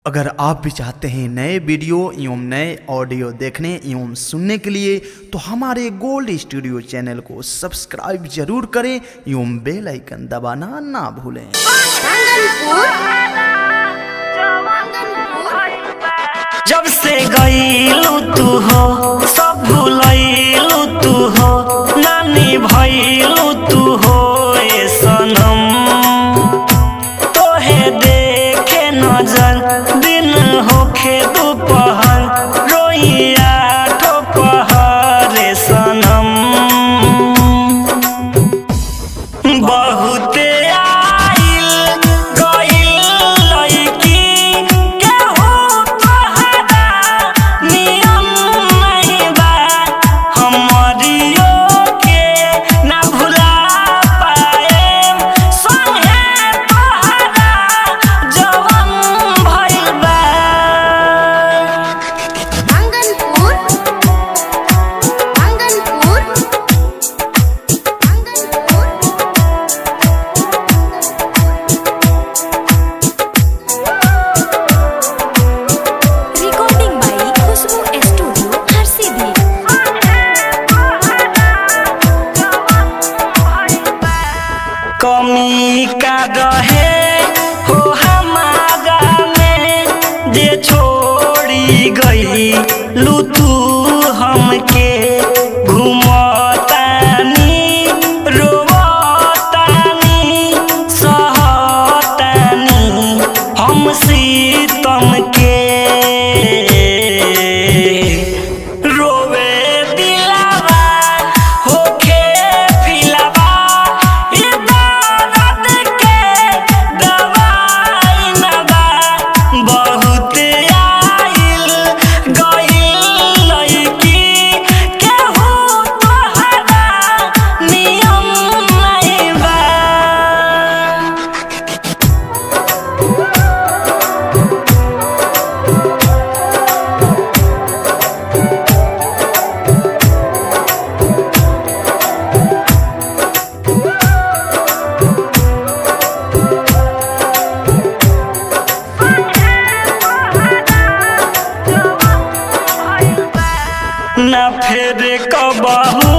अगर आप भी चाहते हैं नए वीडियो एवं नए ऑडियो देखने एवं सुनने के लिए तो हमारे गोल्ड स्टूडियो चैनल को सब्सक्राइब जरूर करें एवं बेल आइकन दबाना ना भूलें जब से गईलू तू हो सब भूलैलू तू हो नानी भैलू तू हो ए सनम तोहे देखे नजर दिन होखे दोपहर रोइया ठोपहर ए सनम बहुते आइल गइल लइकी केहू तोहरा नियम नहीं बा हमरियो के ना भुला पाएम संगे तोहरा जवन भइल बा मंगनपुर मंगनपुर रिकॉर्डिंग बाई खुशबू स्टूडियो हर सीधी कमी का रहे हो हमारा में जे छोड़ी गई लू तू हमके घुमतानी रोवतानी सहतानी हम सीतम के रोवे दिलावा होखे फिलावा ई दर्द के दवाई न बा बहुत आइल गइल लइकी केहू तोहरा नियम नहीं बा न फेर कबहू